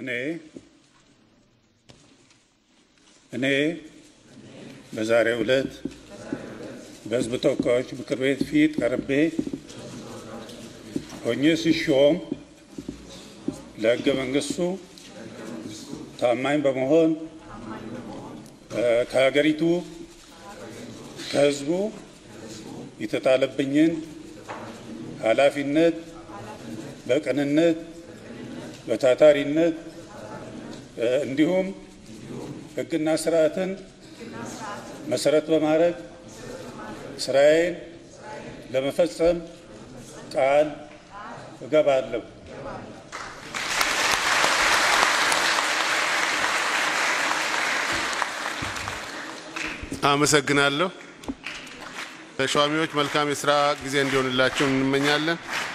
እኔ እኔ በዛሬው ዕለት በሕዝብ ተወካዮች ምክር ቤት ፊት ቀርቤ ሆኜ ሲሾም ለሕገ መንግሥቱ ታማኝ በመሆን ከሀገሪቱ ከሕዝቡ የተጣለብኝን ኃላፊነት በቅንነት በታታሪነት እንዲሁም ሕግና ስርዓትን መሰረት በማድረግ ስራዬን ለመፈጸም ቃል እገባለሁ። አመሰግናለሁ። ተሿሚዎች መልካም የስራ ጊዜ እንዲሆንላቸው እንመኛለን።